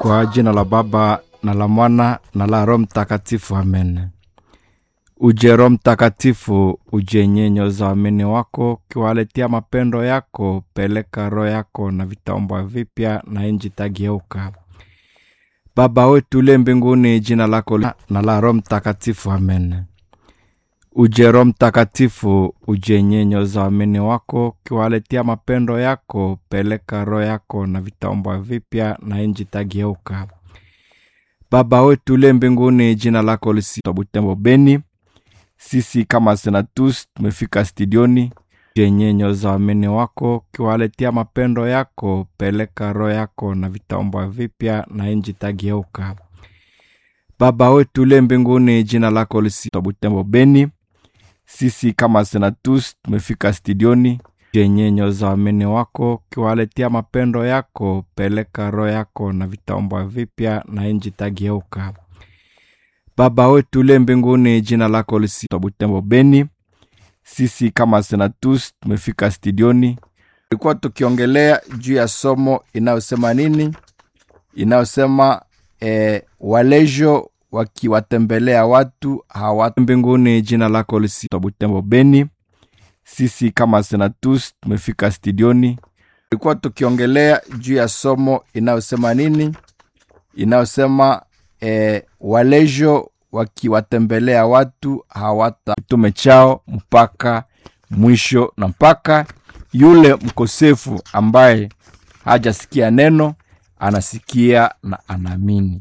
Kwa jina la Baba na la Mwana na la Roho Mtakatifu, amen. Uje Roho Mtakatifu, uje nyenyo za waamini wako, ukiwaletea mapendo yako. Peleka roho yako na vitaombwa vipya, na nchi tageuka. Baba wetu uliye mbinguni, jina lako li- na la Roho Mtakatifu, amen. Uje Roho Mtakatifu, uje nyenyo za waamini wako, ukiwaletea mapendo yako. Peleka roho yako na vitaombwa vipya, na nchi tageuka. Baba wetu uliye mbinguni, jina lako lisitwa Butembo, Beni. Sisi kama Senatus tumefika studioni je nyenyo za waamini wako, ukiwaletea mapendo yako. Peleka roho yako na vitaombwa vipya, na nchi tageuka. Baba wetu uliye mbinguni, jina lako lisitwa Butembo, Beni. Sisi kama Senatus tumefika studioni je nyenyo za waamini wako, ukiwaletea mapendo yako. Peleka roho yako na vitaombwa vipya, na nchi tageuka. Baba wetu uliye mbinguni, jina lako lisitwa Butembo, Beni. Sisi kama Senatus tumefika studioni, tulikuwa tukiongelea juu ya somo inayosema nini, inayosema eh, walejo wakiwatembelea watu hawa mbinguni. Jina lako lisitwa Butembo, Beni. Sisi kama Senatus tumefika studioni, tulikuwa tukiongelea juu ya somo inayosema nini, inayosema eh, walejo wakiwatembelea watu hawata kitume chao mpaka mwisho na mpaka yule mkosefu ambaye hajasikia neno anasikia na anaamini.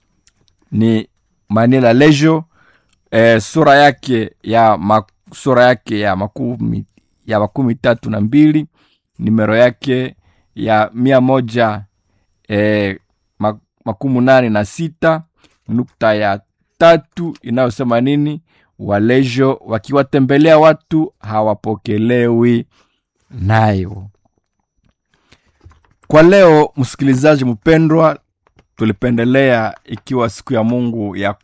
Ni Manila Lejo eh, sura yake ya ma, sura yake ya makumi ya makumi tatu na mbili nimero yake ya mia moja eh, ma- makumi nane na sita nukta ya tatu inayosema nini? Walejo wakiwatembelea watu hawapokelewi nayo. Kwa leo, msikilizaji mpendwa, tulipendelea ikiwa siku ya Mungu ya